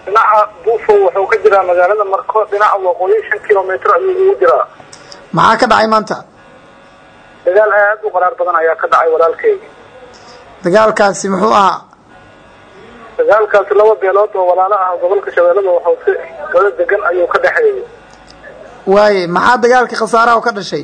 dhinaca buufo wuxuu ka jiraa magaalada marko dhinaca waqooyi shan kilomitr ayuu ugu jiraa maxaa ka dhacay maanta dagaal aad u qaraar badan ayaa ka dhacay walaalkeyga dagaalkaasi muxuu ahaa dagaalkaasi laba beelood oo walaalo ah gobolka shabeellada hoose gado degan ayuu ka dhexeeyay waaye maxaa dagaalka khasaaraha ka dhashay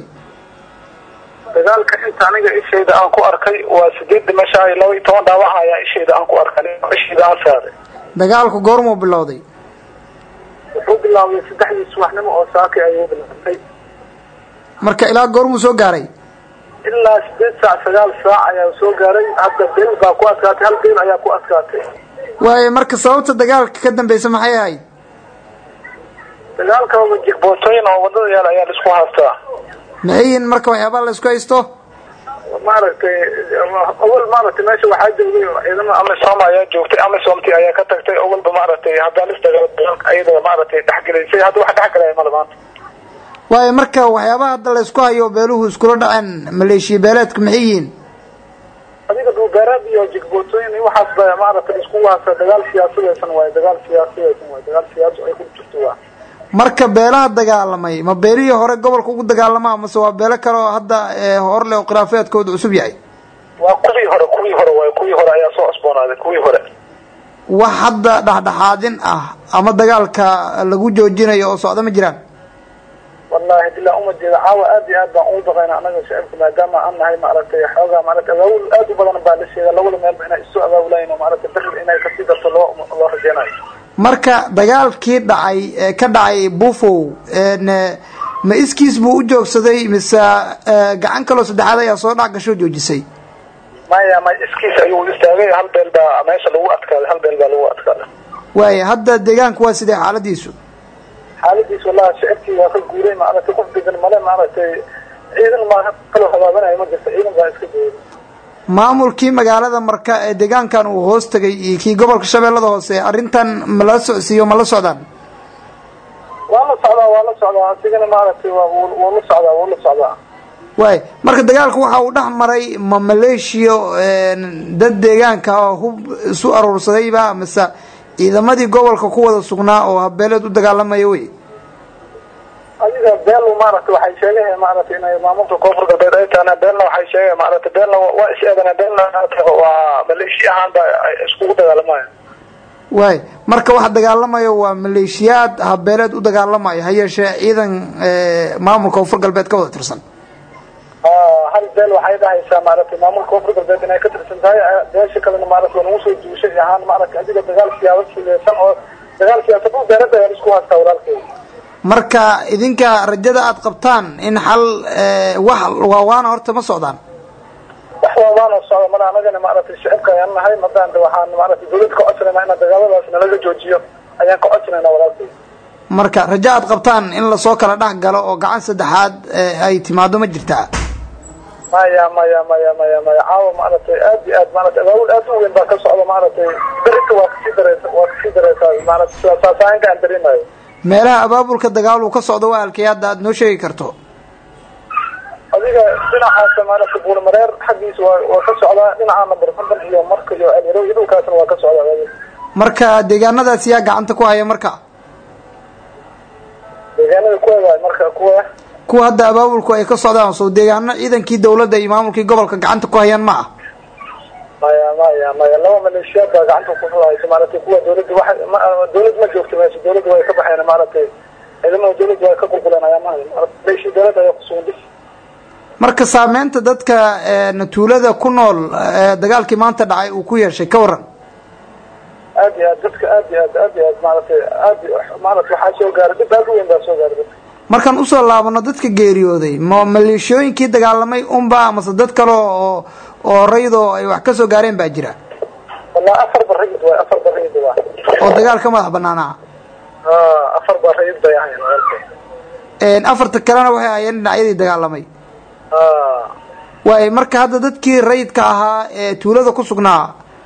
dagaalka inta aniga ishayda aan ku arkay waa sideed dhimasha iyo laba iyo toban dhaawaca ayaa ishayda aan ku arkay ishayda aan saaray dagaalku goormuu bilowday wuxuu bilaabay saddexdii subaxnimo oo saaki ayuu bilaabtay marka ilaa goormuu soo gaaray ilaa sideed saac sagaal saac ayaa soo gaaray hadda beel baa ku adkaatay hal beel ayaa ku adkaatay waaye marka sababta dagaalka ka dambeysa maxay ahayd dagaalka jigbootooyin oo wadada yaal ayaa laisku haastaa maxay yihiin marka waxyaabaa la isku haysto maaragtay awal maaragtay meesha waxaa joogay ciidamo amisom ayaa joogtay amisomti ayaa ka tagtay awalba maaragtay haddaan isdagaal dagaalka ayada maaragtay dhexgelaysay hadda wax dhexgalaya male maanta waayo marka waxyaabaha hadda la isku hayo beeluhu iskula dhaceen maleeshiya beeleedku maxay yihiin adiga dhuubeeraad iyo jigbootooyin iyo waxaas ba maaragtay isku waasa dagaal siyaasadeysan waaye dagaal siyaasadeysan waaye dagaal siyaasa ay ku jirto waa marka beelaha dagaalamay ma beelihii hore gobolka ugu dagaalamaa mase waa beelo kale oo hadda hor leh oo khilaafeedkooda cusub yahay waa kuwii hore kuwii hore waay kuwii hore ayaa soo cusboonaaday kuwii hore wax hadda dhexdhexaadin ah ama dagaalka lagu joojinayo oo socda ma jiraan wallahi bilaa umajeeda caawa aad iyo aad baan ugu baqayna anaga shacibka maadaama aan nahay maaragtay xoogaa maaragtay abaabul aad u badan baa la sheega labada meelba inay isu abaabulayn oo maaragtay beri inay kasii darto loo loo rajeynayo marka dagaalkii dhacay ee ka dhacay bufow ma iskiis buu u joogsaday mise gacan kaloo saddexaad ayaa soo dhac gasho joojisay maya may iskiis ayuu istaagay hal beel baa meesha lagu adkaaday hal beel baa lagu adkaaday waaya hadda deegaanku waa sidee xaaladiisu xaaladiis wallahi shicibkii waa ka guuray maaragtay qof degan male maaragtay ciidan ma kaloo habaabanayo ma jirto ciidan baa iska guuray maamulkii magaalada marka ee deegaankan uu hoos tegay iyo kii gobolka shabeellada hoose arrintan ma la socsiiyo ma la socdaan waa la socdaa waa la socdaa asigana maaragtay waa wuu la socdaa wuu la socdaa waay marka dagaalku waxa uu dhex maray ma maleeshiya dad deegaanka oo hub isu aruursadayba mise ciidamadii gobolka ku wada sugnaa oo habeeleed u dagaalamaya wey adiga beel maaragtay waxay sheegeen maaragtay inay maamulka koonfur galbeed ay tahana beelna waxay sheegeen maaragtay beelna waa is eedana beelna waa maleeshi ahaan ba iskugu dagaalamayo waay marka waxa dagaalamayo waa maleeshiyaad habeeleed u dagaalamayo ha yeeshee ciidan maamulka koonfur galbeed ka wada tirsan hal beel waxay dhahaysaa maaragtay maamulka koonfur galbeed inay ka tirsan tahay beesha kalena maaragtay waa nagu soo duushay ahaan maaragtay adiga dagaal siyaasad sileesan oo dagaal siyaasad u beerada ayaa isku haastaa walaalkeeda marka idinka rajada aad qabtaan in xal wax waawaana horta ma socdaan wax waawaana socda mala anagana maaragtay shicibka ayaan nahay madaan waxaan maaragtay dawlad ka codsanayna ina dagaaladaas nalaga joojiyo ayaan ka codsanayna walaalkeeda marka rajo aad qabtaan in lasoo kala dhex galo oo gacan saddexaad ay timaado ma jirtaa maya maya maya maya maya caawa maaragtay aad iyo aad maaragtay abaabul aad u weyn baa ka socda maaragtay berita waa kasii dareysa waa kasii dareysaa maaragtay saasaanka aan dareemayo meelaha abaabulka dagaal uu ka socdo waa halkay hadda aad noo sheegi karto adiga dhinacaasa maaragtay buulmareer xaggiisa waa waa ka socdaa dhinaca number konton iyo marka iyo ceelyarow iyo dhulkaasna waa ka socdaa marka deegaanadaas yaa gacanta ku haya marka deegaanada kuwa marka kuwa kuwa hadda abaabulku ay ka socdaan soo deegaano ciidankii dawladda iyo maamulkii gobolka gacanta ku hayaan ma ah maya maya maya laba maleeshiyaad baa gacanta ku haysa maaragtay kuwa dawladda wa dawlad ma joogto meesha dawladda way ka baxeen maaragtay ciidamada dawladda way ka qulquleen ayaa maha maleeshi dawladda ayaa kusugan bis marka saameynta dadka tuulada ku nool dagaalkii maanta dhacay uu ku yeeshay ka waran aad iyo aad dadka aad iyo aad aad iyo aad maaragtay aad maaragtay waxaa soo gaaray dib aad u weyn baa soo gaaray dadka markaan usoo laabano dadka geeriyooday ma maleeshooyinkii dagaalamay unba amase dad kale oo oo raydo ay wax ka soo gaareen baa jira walaa afar ba rayid waay afar ba rayid waa oo dagaal ka madax banaanaa afar ba rayid bay ahayn walaalkay afarta kalena waxay ahayeen dhinacyadii dagaalamay waay marka hadda dadkii rayidka ahaa ee tuulada ku sugnaa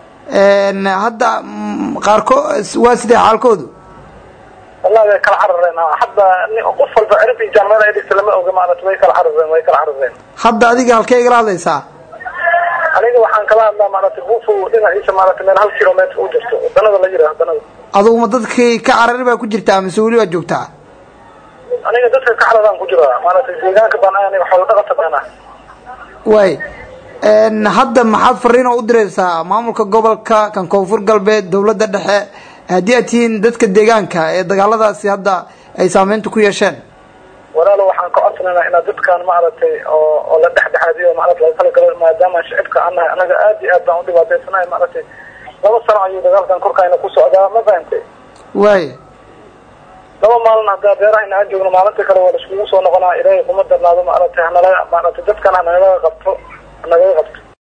hadda qaarkood waa sidee xaalkoodu wallahi way kala carareen hadda qof walba cirib iyo jaamacada ay dhigta lama oga maaragtay way kala carareen way kala carareen hadda adiga halkee igala hadlaysaa aniga waxaan kala hadlaa maaragtay buufo dhinaciisa maaragtay meel hal kilometr u jirto wadanada la yidhaah wadanada aduguma dadkii ka carari baa ku jirtaa mise weli waa joogtaa aniga dadka ka cararaan ku jira maaragtay deegaanka baan aniga xoolo dhaqata baan ah waay hadda maxaad fariin oo u diraysaa maamulka gobolka kan koonfur galbeed dawladda dhexe haddii aad tihiin dadka deegaanka ee dagaaladaasi hadda ay saameynta ku yeesheen walaalo waxaan ka codsanaynaa inaad dadkan maaragtay oo oo la dhexdhexaadiyo maarata laga kala galo maadaama shicibka aan nahay anaga aad iyo aad baan u dhibaataysanahay maaragtay laba sano ayuu dagaalkan korkayna ku socdaa ma fahantay waay laba maalin haddaa beerahayna aan joogno maalinta kale waa laiskugu soo noqonaa ilaahay kuma darnaado maaragtay hanala maaragtay dadkan hanalaga qabto hanagaga qabto